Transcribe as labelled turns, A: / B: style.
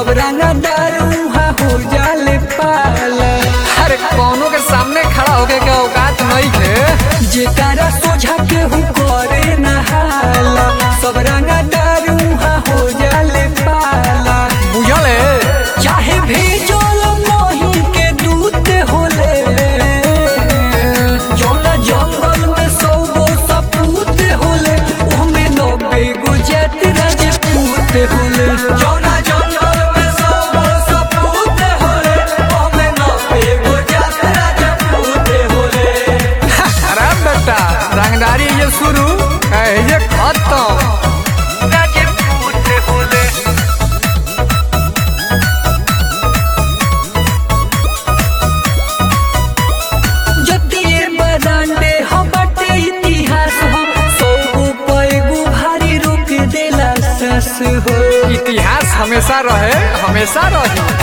A: सब रंगा दारूहा हो जाले पाला
B: अरे कौनो के सामने खड़ा होके के औकात नहीं थे
A: जेकारा सोझा केहू करे नहाला सब रंगा दारूहा हो जाले पाला
B: बुझल है
A: चाहे भेजल मोही के दूत होले जौना जंगल में सौ गो सपूत होले ओमे नब्बे गो जात राजपूत होले जौना जंगल में सौ गो सपूत होले ओमे नब्बे गो जात राजपूत होले
B: अरे बेटा रंगदारी ये शुरू है ये खत्म
A: राजपूत होले जतिये बदांडे हम बटे इतिहास हो सौ गो पैगो भारी रोक देला सस हो
B: इतिहास हमेशा रहे हमेशा रही